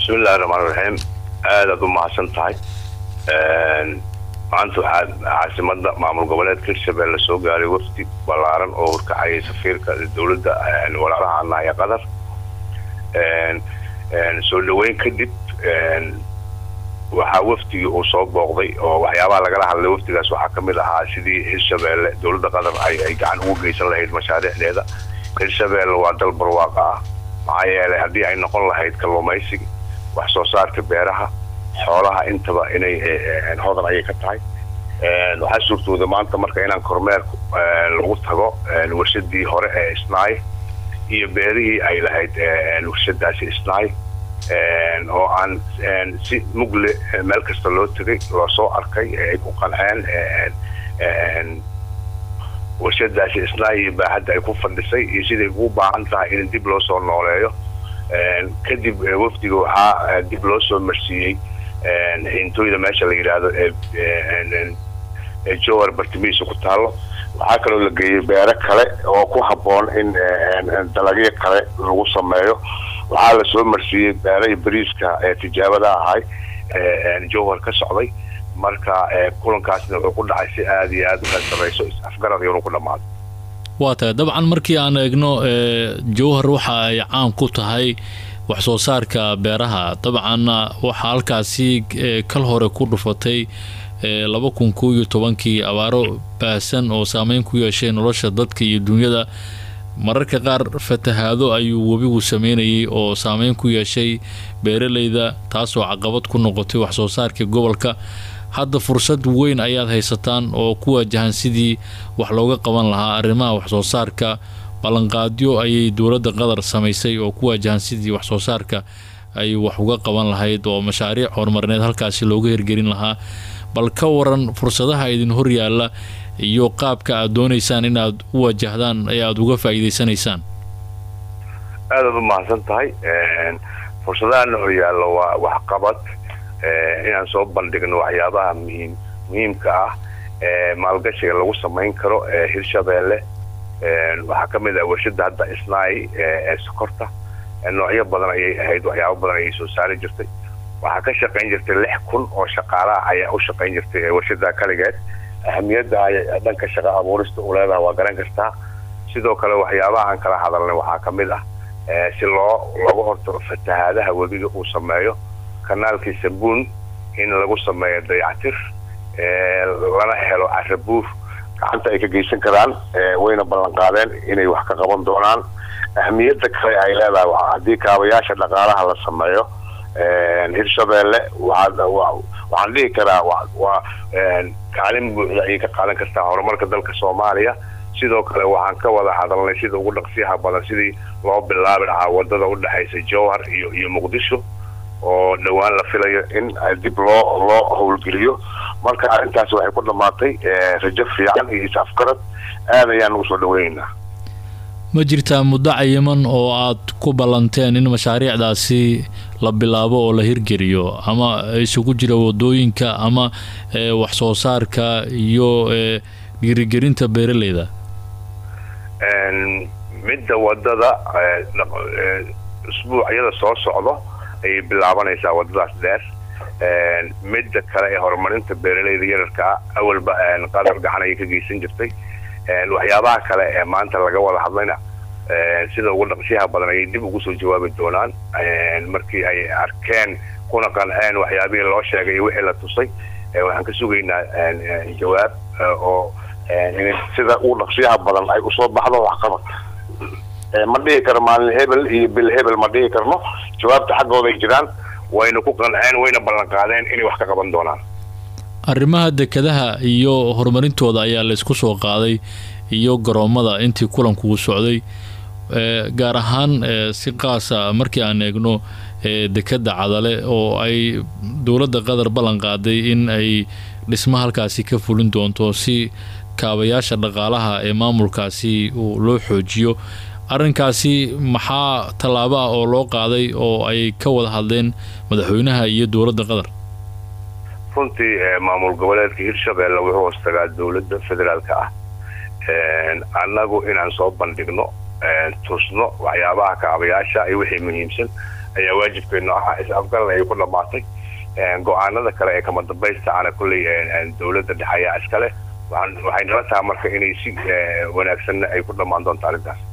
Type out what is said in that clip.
bismillahi raxmaan raxiim aadaad u mahadsan tahay maanta waxaa caasimada maamul goboleedka hirshabelle soo gaaray wafdi ballaaran oo horkacayay safiirka dowladda walaalaha anaa ee qatar soo dhaweyn kadib waxaa wafdigii uu soo booqday oo waxyaabaha lagala hadlay wafdigaas waxaa ka mid ahaa sidii hirshabelle dowladda qatar ay gacan ugu geysan lahayd mashaariicdeeda hirshabelle waa dal barwaaqa ah maxaa yeelay haddii ay noqon lahayd kalluumaysiga wax soo saarka beeraha xoolaha intaba inay hodan ayay ka tahay waxaa suurtooda maanta marka inaan kormeer lagu tago warshadii hore ee isnaay iyo beerihii ay lahayd warshadaasi isnaay oo aan si mugle meel kasta loo tegay loo soo arkay ay ku qanceen warshadaasi isnaay iyo baaxadda ay ku fadhisay iyo siday ugu baahan tahay in dib loo soo nooleeyo kadib wafdiga waxaa dib loo soo marsiiyey hintooyda meesha la yidhaahdo ee jowar bartimihiisa ku taallo waxaa kaloo la geeyey beero kale oo ku habboon in dalagyo kale lagu sameeyo waxaa la soo marsiiyey beerahii bariiska ee tijaabada ahay jowhar ka socday marka kulankaasna wuxuu ku dhacay si aada iyo aada u sareyso is-afgarad iyonu ku dhamaaday waa tahay dabcan markii aan eegno jowhar waxa ay caan ku tahay wax soo saarka beeraha dabcanna waxaa halkaasi kal hore ku dhufatay laba kun koo iyo tobankii abaaro baahsan oo saameyn ku yeeshay nolosha dadka iyo dunyada mararka qaar fatahaado ayuu webigu sameynayay oo saameyn ku yeeshay beeraleyda taasoo caqabad ku noqotay wax soo saarka gobolka hadda fursad weyn ayaad haysataan oo ku waajahan sidii wax looga qaban lahaa arrimaha wax soo saarka ballanqaadyo ayay dowladda qatar samaysay oo ku waajahan sidii wax soo saarka ay wax uga qaban lahayd oo mashaariic horumarineed halkaasi looga hirgelin lahaa bal ka waran fursadaha idin hor yaalla iyo qaabka aad doonaysaan inaad u wajahdaan ee aada uga faa'iidaysanaysaan aadaad u mahadsan tahay fursadahana hor yaalla waa waxqabad inaan soo bandhigno waxyaabaha muhiim muhiimka ah ee maalgashiga lagu samayn karo ee hirshabelle waxaa ka mid ah warshada hadda isnaay ee sokorta noocyo badan ayay ahayd waxyaabo badan ayay soo saari jirtay waxaa ka shaqayn jirtay lix kun oo shaqaalaha ayaa u shaqayn jirtay warshada kaligeed ahamiyadda ay dhanka shaqa abuurista u leedaha waa garan kartaa sidoo kale waxyaabaha aan kala hadalnay waxaa ka mid ah si loo looga hortago fatahaadaha webiga uu sameeyo kanaalkii sabuun in lagu sameeyo dayactir lana helo carabuur gacanta ay ka geysan karaan wayna ballan qaadeen inay wax ka qaban doonaan ahmiyadda kale ay leedahay haddii kaabayaasha dhaqaalaha la sameeyo hirshabelle waxaan dhihi karaa waa kaalin buuxda ayay ka qaadan kartaa horumarka dalka soomaaliya sidoo kale waxaan ka wada hadalnay sida ugu dhaqsiyaha badan sidii loo bilaabi lahaa wadada udhexaysa jowhar iyo iyo muqdisho oo dhowaan la filayo in dib loo loo howlgeliyo marka arrintaasi waxay ku dhammaatay rajo fiican iyo is-afgarad aad ayaan ugu soo dhaweynaynaa ma jirtaa muddo cayiman oo aad ku ballanteen in mashaariicdaasi la bilaabo oo la hirgeliyo ama isugu jira wadooyinka ama wax soo saarka iyo dhiirigelinta beeraleyda midda wadada usbuucyada soo socdo ayay bilaabanaysaa wadadaas dheer midda kale ee horumarinta beeraleyda yararka ah awalba qadar gacan ayay ka geysan jirtay waxyaabaha kale ee maanta laga wada hadlayna sida ugu dhaqsyaha badan ayay dib ugu soo jawaabi doonaan markii ay arkeen kuna qanceen waxyaabihii loo sheegay iyo wixii la tusay waxaan ka sugaynaa jawaab oo sida ugu dhaqsyaha badan ay usoo baxdo waxqabad ma dhihi karo maalin hebel iyo bil hebel ma dhihi karno jawaabta xaggooday jiraan wayna ku qanceen wayna ballan qaadeen inay wax ka qaban doonaan arrimaha dekadaha iyo horumarintooda ayaa laysku soo qaaday iyo garoommada intii kulanku socday gaar ahaan si qaasa markii aan eegno dekadda cadale oo ay dowladda qatar ballan qaaday in ay dhismo halkaasi ka fulin doonto si kaabayaasha dhaqaalaha ee maamulkaasi loo xoojiyo arrinkaasi maxaa tallaabo ah oo loo qaaday oo ay ka wada hadleen madaxweynaha iyo dowladda qatar runtii maamul goboleedka hirshabelle wuxuu hoostagaa dowladda federaalka ah annagu inaan soo bandhigno tusno waxyaabaha kaabayaasha iyo wixii muhiimsan ayaa waajibkeenu ahaa is-afgaran ayay ku dhammaatay go-aanada kale ee kama dambaysta ana kulley dowladda dhexe ayaa iskale waxay nala tahay marka inay si wanaagsanna ay ku dhammaan doonto arrintaas